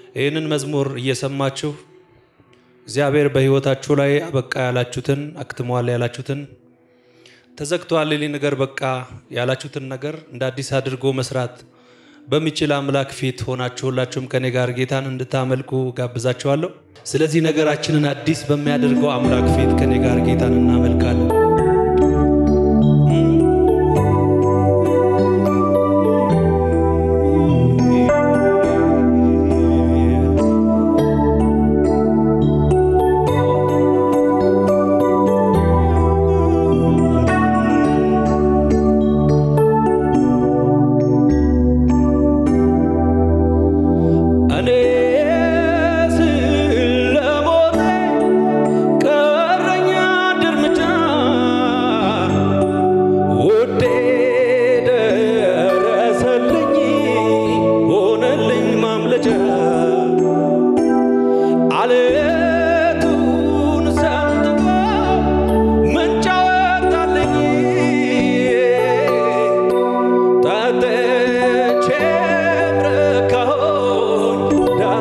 ይህንን መዝሙር እየሰማችሁ እግዚአብሔር በሕይወታችሁ ላይ አበቃ ያላችሁትን አክትመዋል ያላችሁትን ተዘግቷል ሌሊ ነገር በቃ ያላችሁትን ነገር እንደ አዲስ አድርጎ መስራት በሚችል አምላክ ፊት ሆናችሁ ሁላችሁም ከኔ ጋር ጌታን እንድታመልኩ ጋብዛችኋለሁ። ስለዚህ ነገራችንን አዲስ በሚያደርገው አምላክ ፊት ከኔ ጋር ጌታን እናመልካለን። እኔ ስለሞቴ ቀረኛ አንድ እርምጃ ውዴ ደረሰልኝ ሆነልኝ ማምለጫ አለቱን ሰንጥቆ ምንጭ አወጣልኝ ጠጥቼም ረካሁኝ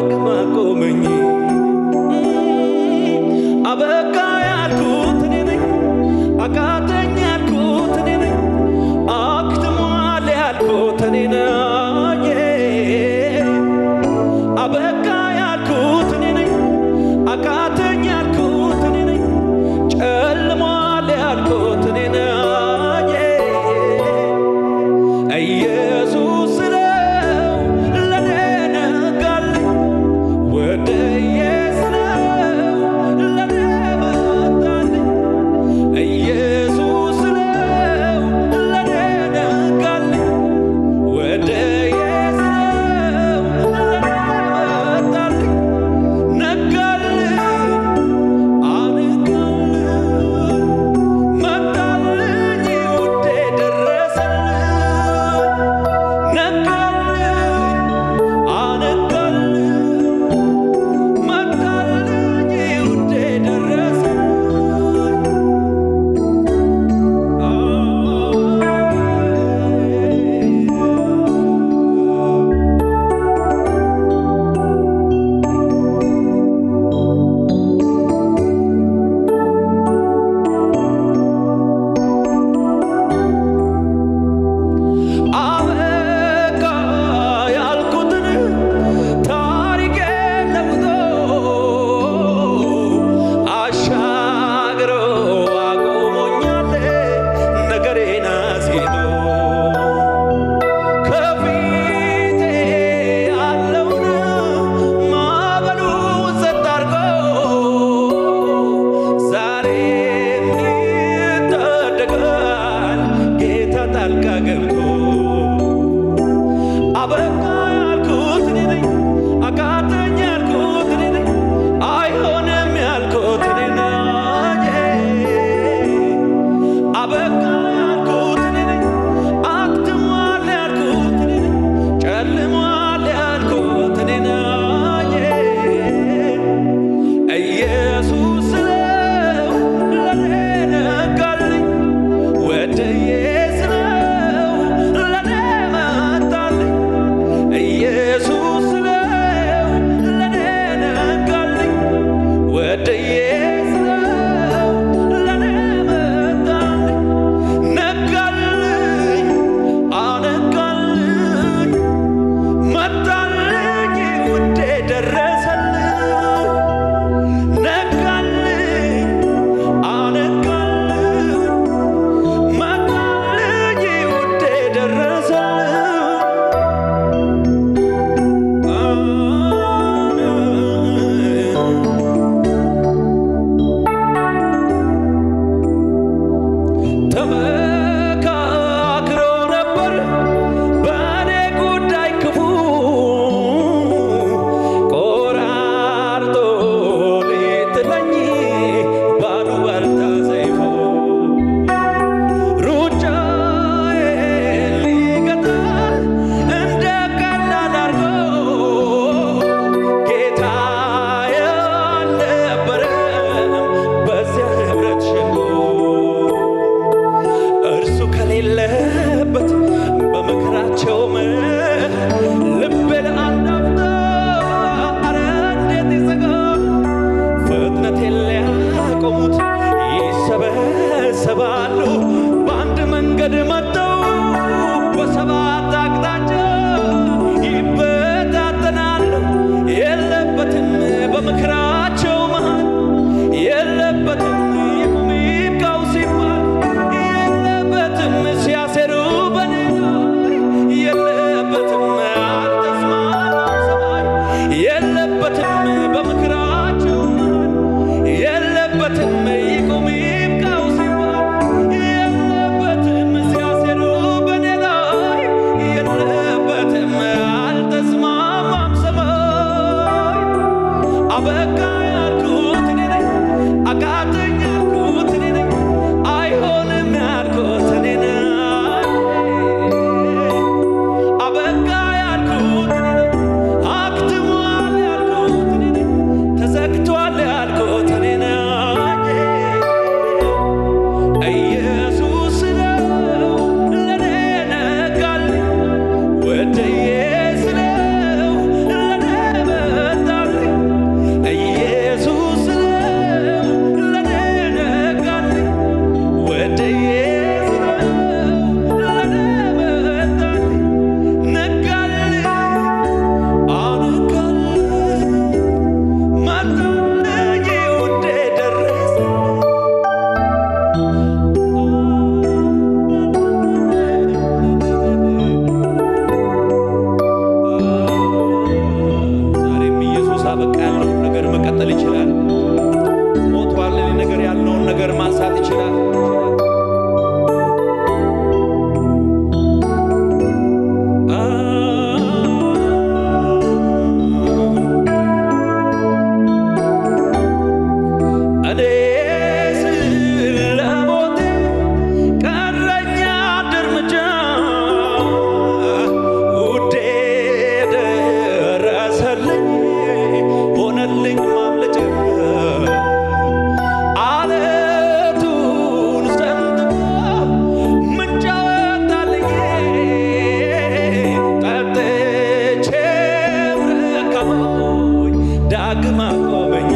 ዳግም አቆመኝ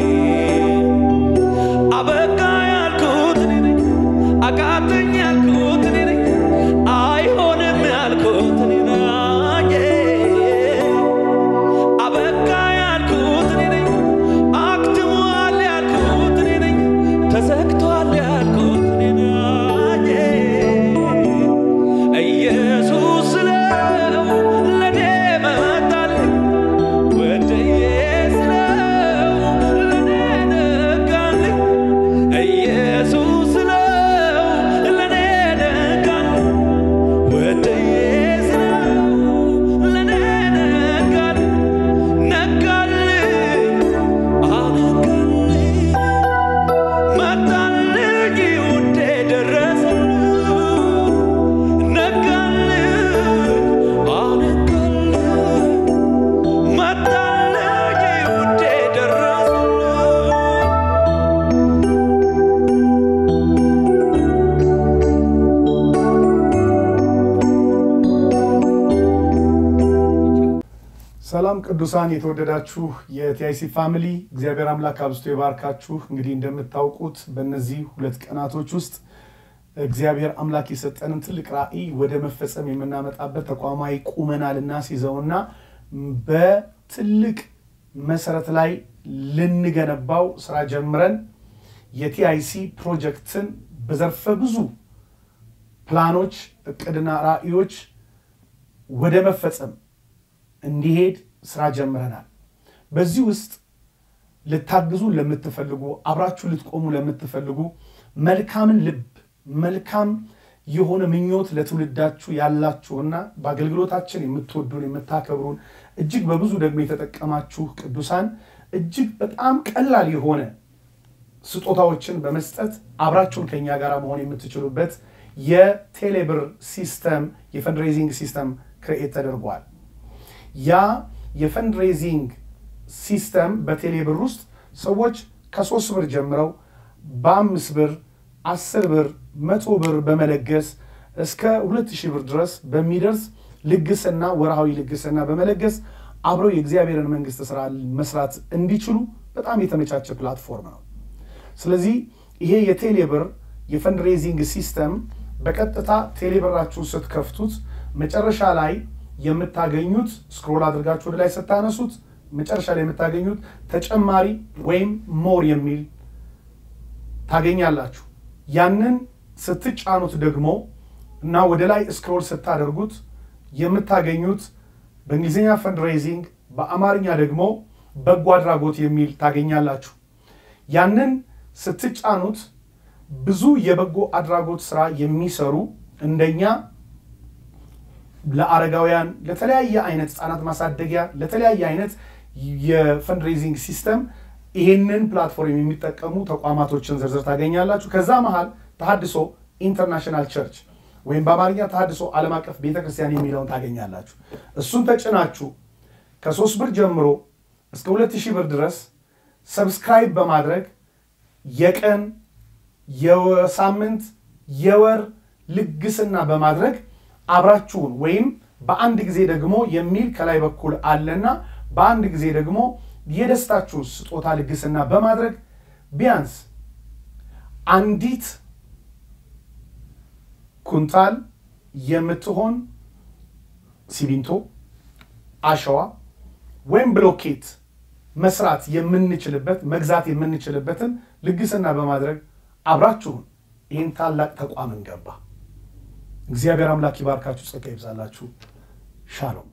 አበቃ ያልኩት እኔ ነኝ አቃተኝ ያልኩት እኔ ነኝ አይሆንም ያልኩት እኔ ነኝ አበቃ ያልኩት እኔ ነኝ አክትሟል ያልኩት እኔ ነኝ ተዘግቷል ያልኩት እኔ ነኝ ኢየሱስ ስለው ለኔ መጣልኝ ወደዬ ስለው ለኔ ነጋልኝ ኢየሱስ ስለው ለኔ ነጋልኝ ወደዬ ስለው ለኔ ነጋልኝ ነጋልኝ አነጋልኝ መጣልኝ ውዴ ደረሰልኝ ነጋልኝ አነጋልኝ መጣልኝ ውዴ ደረሰልኝ ሰላም ቅዱሳን የተወደዳችሁ የቲአይሲ ፋሚሊ እግዚአብሔር አምላክ አብዝቶ ይባርካችሁ። እንግዲህ እንደምታውቁት በእነዚህ ሁለት ቀናቶች ውስጥ እግዚአብሔር አምላክ የሰጠንን ትልቅ ራዕይ ወደ መፈጸም የምናመጣበት ተቋማዊ ቁመና ልናስይዘውና በትልቅ መሰረት ላይ ልንገነባው ስራ ጀምረን የቲአይሲ ፕሮጀክትን በዘርፈ ብዙ ፕላኖች፣ እቅድና ራዕዮች ወደ መፈጸም እንዲሄድ ስራ ጀምረናል። በዚህ ውስጥ ልታግዙን ለምትፈልጉ አብራችሁ ልትቆሙ ለምትፈልጉ መልካምን ልብ መልካም የሆነ ምኞት ለትውልዳችሁ ያላችሁና በአገልግሎታችን የምትወዱን የምታከብሩን እጅግ በብዙ ደግሞ የተጠቀማችሁ ቅዱሳን እጅግ በጣም ቀላል የሆነ ስጦታዎችን በመስጠት አብራችሁን ከኛ ጋር መሆን የምትችሉበት የቴሌብር ሲስተም የፈንድሬዚንግ ሲስተም ክሬኤት ተደርጓል። ያ የፈንድሬዚንግ ሲስተም በቴሌብር ውስጥ ሰዎች ከሶስት ብር ጀምረው በአምስት ብር አስር ብር መቶ ብር በመለገስ እስከ ሁለት ሺህ ብር ድረስ በሚደርስ ልግስና ወርሃዊ ልግስና በመለገስ አብረው የእግዚአብሔርን መንግስት ስራ መስራት እንዲችሉ በጣም የተመቻቸ ፕላትፎርም ነው። ስለዚህ ይሄ የቴሌብር የፈንድሬዚንግ ሲስተም በቀጥታ ቴሌብራችሁን ስትከፍቱት መጨረሻ ላይ የምታገኙት ስክሮል አድርጋችሁ ወደ ላይ ስታነሱት መጨረሻ ላይ የምታገኙት ተጨማሪ ወይም ሞር የሚል ታገኛላችሁ። ያንን ስትጫኑት ደግሞ እና ወደ ላይ ስክሮል ስታደርጉት የምታገኙት በእንግሊዝኛ ፈንድሬዚንግ በአማርኛ ደግሞ በጎ አድራጎት የሚል ታገኛላችሁ። ያንን ስትጫኑት ብዙ የበጎ አድራጎት ስራ የሚሰሩ እንደኛ ለአረጋውያን ለተለያየ አይነት ህጻናት ማሳደጊያ ለተለያየ አይነት የፈንድሬዚንግ ሲስተም ይሄንን ፕላትፎርም የሚጠቀሙ ተቋማቶችን ዝርዝር ታገኛላችሁ። ከዛ መሃል ተሃድሶ ኢንተርናሽናል ቸርች ወይም በአማርኛ ተሃድሶ ዓለም አቀፍ ቤተክርስቲያን የሚለውን ታገኛላችሁ። እሱን ተጭናችሁ ከሶስት ብር ጀምሮ እስከ ሁለት ሺህ ብር ድረስ ሰብስክራይብ በማድረግ የቀን የሳምንት የወር ልግስና በማድረግ አብራችሁን ወይም በአንድ ጊዜ ደግሞ የሚል ከላይ በኩል አለና በአንድ ጊዜ ደግሞ የደስታችሁ ስጦታ ልግስና በማድረግ ቢያንስ አንዲት ኩንታል የምትሆን ሲሚንቶ፣ አሸዋ ወይም ብሎኬት መስራት የምንችልበት መግዛት የምንችልበትን ልግስና በማድረግ አብራችሁን ይህን ታላቅ ተቋም እንገባ። እግዚአብሔር አምላክ ይባርካችሁ፣ ጸጋ ይብዛላችሁ። ሻሎም